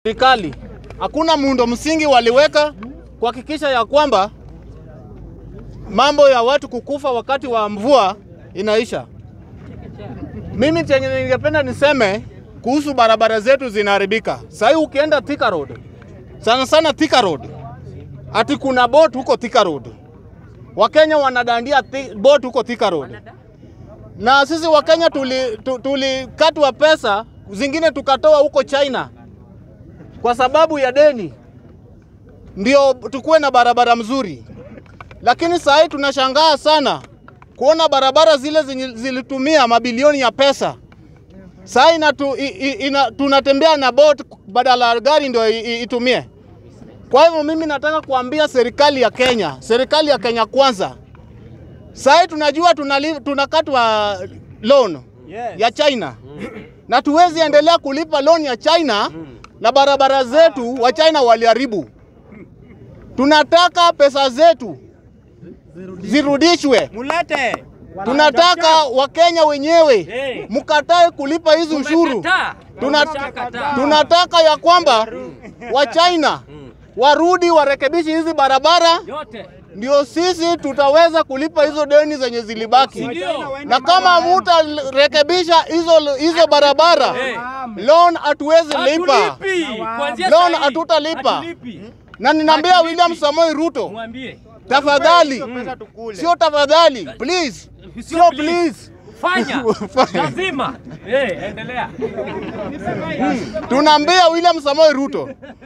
Serikali hakuna muundo msingi waliweka kuhakikisha ya kwamba mambo ya watu kukufa wakati wa mvua inaisha. Mimi chenye ningependa niseme kuhusu barabara zetu zinaharibika. Sasa ukienda Thika Road, sana sana Thika Road, ati kuna boat huko Thika Road. Wakenya wanadandia thi, boat huko Thika Road, na sisi Wakenya tulikatwa tuli tulikatwa pesa zingine tukatoa huko China kwa sababu ya deni, ndio tukuwe na barabara mzuri. Lakini saa hii tunashangaa sana kuona barabara zile zenye zilitumia mabilioni ya pesa saa hii inatu, i- i- ina, tunatembea na boat badala ya gari ndio i- i- itumie. Kwa hivyo mimi nataka kuambia serikali ya Kenya, serikali ya Kenya kwanza, saa hii tunajua tunali, tunakatwa loan ya China na tuwezi endelea kulipa loan ya China na barabara zetu wa China waliharibu. Tunataka pesa zetu zirudishwe. Mulete. Tunataka Wakenya wenyewe Hey. mkatae kulipa hizi ushuru. Tumekataa. Tuna, Tumeshakataa. tunataka ya kwamba wa China warudi warekebishe hizi barabara, Yote. ndio sisi tutaweza kulipa hizo deni zenye zilibaki. Ndio. Na kama mutarekebisha hizo hizo barabara, Hey. loan hatuwezi lipa, Hatulipi. Kuanzia loan saa hii. hatutalipa. Hatulipi. Na ninaambia Hatulipi. William Samoei Ruto, Mwambie. tafadhali, sio tafadhali, please, sio please. please. Fanya. Fanya. Lazima. Eh, endelea. Tunaambia William Samoei Ruto,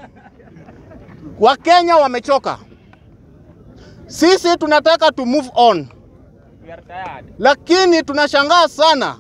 Wakenya wamechoka, sisi tunataka to move on, We are tired. lakini tunashangaa sana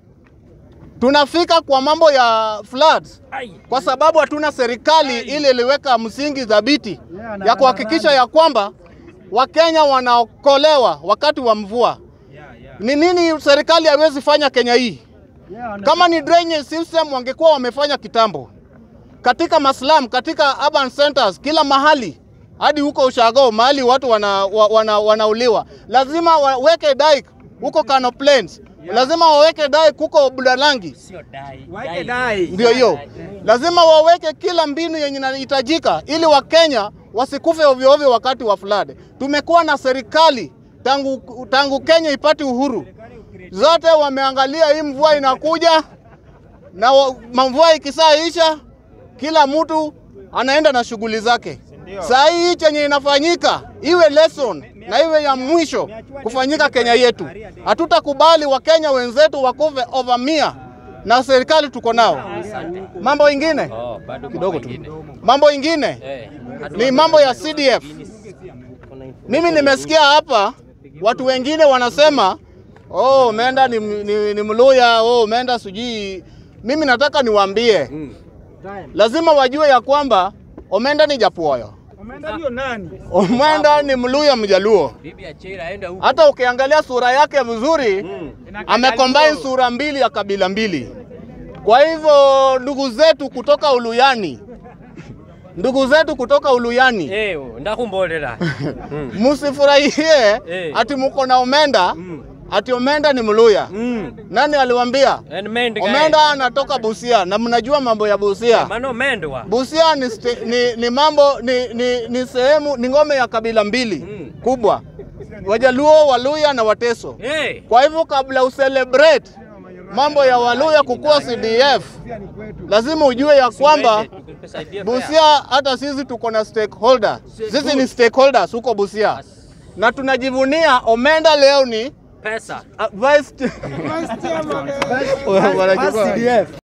tunafika kwa mambo ya floods Ai. kwa sababu hatuna serikali ile iliweka msingi thabiti ya kuhakikisha ya kwamba Wakenya wanaokolewa wakati wa mvua. Ni nini serikali haiwezi fanya Kenya hii? Kama ni drainage system wangekuwa wamefanya kitambo katika maslam, katika urban centers, kila mahali hadi huko Ushago mahali watu wana, wa- wana, wanauliwa, lazima waweke dike huko Kano Plains, lazima waweke dike huko Budalangi, Sio dai. Waeke dai. ndio hiyo. Lazima waweke kila mbinu yenye inahitajika ili Wakenya wasikufe ovyo ovyo wakati wa flood. Tumekuwa na serikali tangu, tangu Kenya ipate uhuru, zote wameangalia hii mvua inakuja na wa- mvua ikisaisha, kila mtu anaenda na shughuli zake. Saa hii hii chenye inafanyika iwe lesson na iwe ya mwisho kufanyika Kenya yetu. Hatutakubali Wakenya wenzetu wakufe over mia na serikali tuko nao. Mambo ingine Oh, bado kidogo tu, mwingine. mambo ingine Eh. ni mambo ya CDF. Mimi nimesikia hapa watu wengine wanasema oh, umeenda ni, ni, ni Mluya, oh, umeenda sijui. Mimi nataka niwaambie lazima wajue ya kwamba Omenda ni Japuoyo, Umeenda ndio nani? Omenda ni Mluya Mjaluo. Bibi Achira aenda huko. Hata ukiangalia sura yake vizuri amecombine sura mbili ya kabila mbili. Kwa hivyo ndugu zetu kutoka Uluyani, ndugu zetu kutoka Uluyani Eh, ndakumbolera. Mm. Musifurahie Eh. ati muko na Omenda ati Omenda ni Mluya. Mm. Nani aliwambia? And mend guy. Omenda anatoka Busia na mnajua mambo ya Busia. Mano mendwa. Busia ni, ste- ni, ni mambo ni, ni, ni sehemu ni ngome ya kabila mbili Mm. kubwa, Wajaluo, Waluya na Wateso. Eh. Kwa hivyo kabla ucelebrate mambo ya Waluya kukuwa CDF, lazima ujue ya kwamba Tukusaidia Busia hata sisi tuko na stakeholder. Sisi ni stakeholders huko Busia na tunajivunia Omenda leo ni pesa. uh, vice Vice chairman. Wanachukua-